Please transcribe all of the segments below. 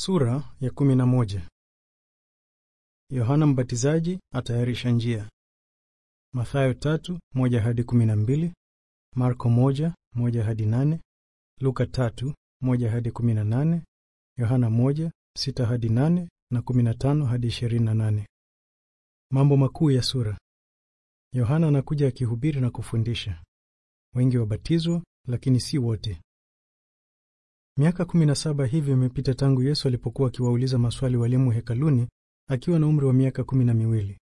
Sura ya kumi na moja. Yohana Mbatizaji atayarisha njia. Mathayo tatu moja hadi kumi na mbili, Marko moja moja hadi nane, Luka tatu moja hadi kumi na nane, Yohana moja sita hadi nane na kumi na tano hadi ishirini na nane. Mambo makuu ya sura. Yohana anakuja akihubiri na kufundisha. Wengi wabatizwa, lakini si wote. Miaka kumi na saba hivi imepita tangu Yesu alipokuwa akiwauliza maswali walimu hekaluni akiwa na umri wa miaka kumi na miwili.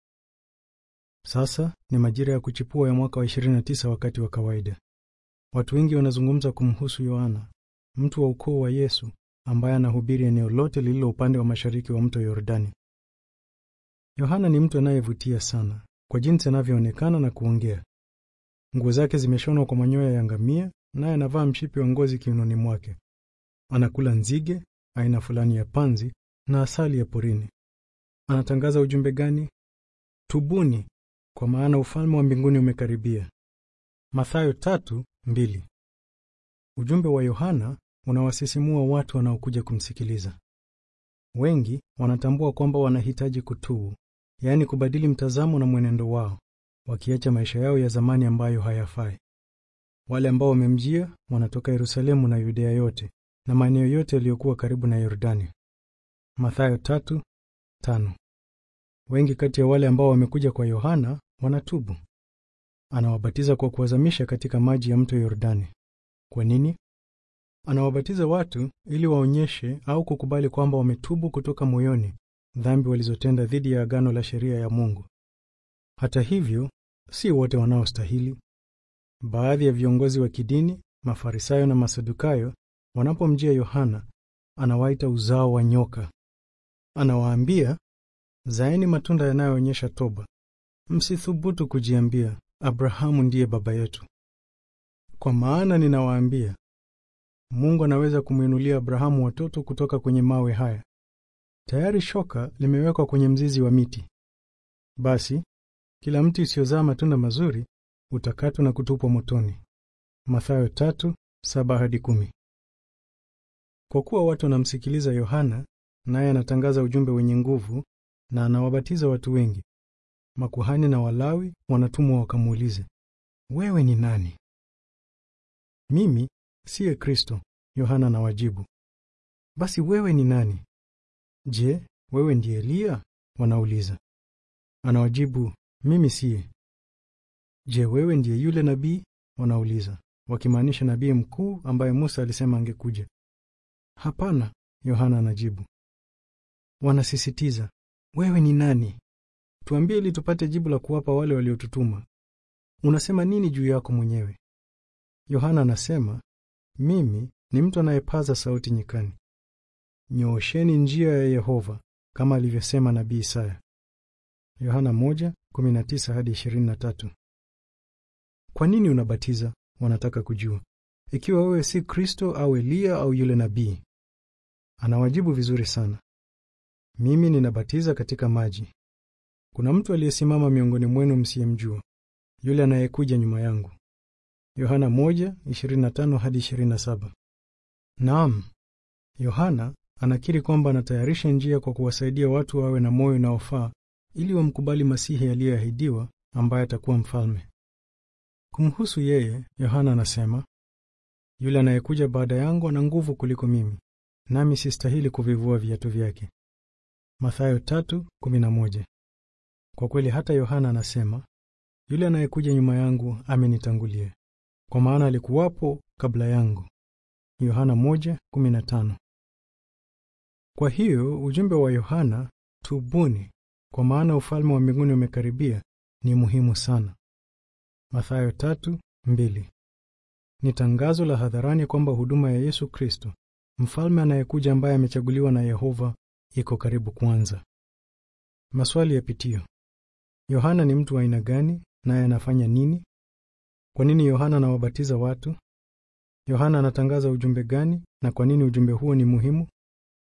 Sasa ni majira ya kuchipua ya mwaka wa 29 wakati wa kawaida. Watu wengi wanazungumza kumhusu Yohana, mtu wa ukoo wa Yesu ambaye anahubiri eneo lote lililo upande wa mashariki wa mto Yordani. Yohana ni mtu anayevutia sana kwa jinsi anavyoonekana na kuongea. Nguo zake zimeshonwa kwa manyoya ya ngamia, naye anavaa mshipi wa ngozi kiunoni mwake. Anakula nzige, aina fulani ya panzi na asali ya porini. Anatangaza ujumbe gani? Tubuni, kwa maana ufalme wa mbinguni umekaribia. Mathayo tatu mbili. Ujumbe wa Yohana unawasisimua watu wanaokuja kumsikiliza. Wengi wanatambua kwamba wanahitaji kutubu, yaani kubadili mtazamo na mwenendo wao, wakiacha maisha yao ya zamani ambayo hayafai. Wale ambao wamemjia wanatoka Yerusalemu na Yudea yote na maeneo yote yaliyokuwa karibu na Yordani. Mathayo tatu tano. Wengi kati ya wale ambao wamekuja kwa Yohana wanatubu. Anawabatiza kwa kuwazamisha katika maji ya mto Yordani. Kwa nini? Anawabatiza watu ili waonyeshe au kukubali kwamba wametubu kutoka moyoni dhambi walizotenda dhidi ya agano la sheria ya Mungu. Hata hivyo, si wote wanaostahili. Baadhi ya viongozi wa kidini, Mafarisayo na Masadukayo, wanapomjia Yohana, anawaita uzao wa nyoka. Anawaambia, zaeni matunda yanayoonyesha toba. Msithubutu kujiambia Abrahamu ndiye baba yetu, kwa maana ninawaambia, Mungu anaweza kumwinulia Abrahamu watoto kutoka kwenye mawe haya. Tayari shoka limewekwa kwenye mzizi wa miti. Basi kila mti usiozaa matunda mazuri utakatwa na kutupwa motoni. Mathayo tatu saba hadi kumi. Kwa kuwa watu wanamsikiliza Yohana, naye anatangaza ujumbe wenye nguvu na anawabatiza watu wengi, makuhani na Walawi wanatumwa wakamuulize, wewe ni nani? Mimi siye Kristo, Yohana anawajibu. Basi wewe ni nani? Je, wewe ndiye Eliya? Wanauliza. Anawajibu, mimi siye. Je, wewe ndiye yule nabii? Wanauliza, wakimaanisha nabii mkuu ambaye Musa alisema angekuja. Hapana, Yohana anajibu. Wanasisitiza, wewe ni nani? Tuambie ili tupate jibu la kuwapa wale waliotutuma. Unasema nini juu yako mwenyewe? Yohana anasema, mimi ni mtu anayepaza sauti nyikani, nyoosheni njia ya Yehova, kama alivyosema nabii Isaya. Yohana 1:19 hadi 23. Kwa nini unabatiza? Wanataka kujua ikiwa wewe si Kristo au Eliya au yule nabii. Anawajibu vizuri sana, mimi ninabatiza katika maji. Kuna mtu aliyesimama miongoni mwenu msiyemjua, yule anayekuja nyuma yangu. Yohana 1:25 hadi 27. Naam, Yohana anakiri kwamba anatayarisha njia kwa kuwasaidia watu wawe na moyo unaofaa ili wamkubali Masihi aliyeahidiwa ambaye atakuwa mfalme. Kumhusu yeye, Yohana anasema, yule anayekuja baada yangu ana nguvu kuliko mimi, nami sistahili kuvivua viatu vyake. Mathayo 3:11. Kwa kweli hata Yohana anasema, yule anayekuja nyuma yangu amenitangulia, kwa maana alikuwapo kabla yangu. Yohana 1:15. Kwa hiyo ujumbe wa Yohana, tubuni, kwa maana ufalme wa mbinguni umekaribia, ni muhimu sana. Mathayo 3:2. Ni tangazo la hadharani kwamba huduma ya Yesu Kristo, mfalme anayekuja ambaye amechaguliwa na Yehova, iko karibu kuanza. Maswali ya pitio. Yohana ni mtu wa aina gani naye anafanya nini? Kwa nini Yohana anawabatiza watu? Yohana anatangaza ujumbe gani na kwa nini ujumbe huo ni muhimu?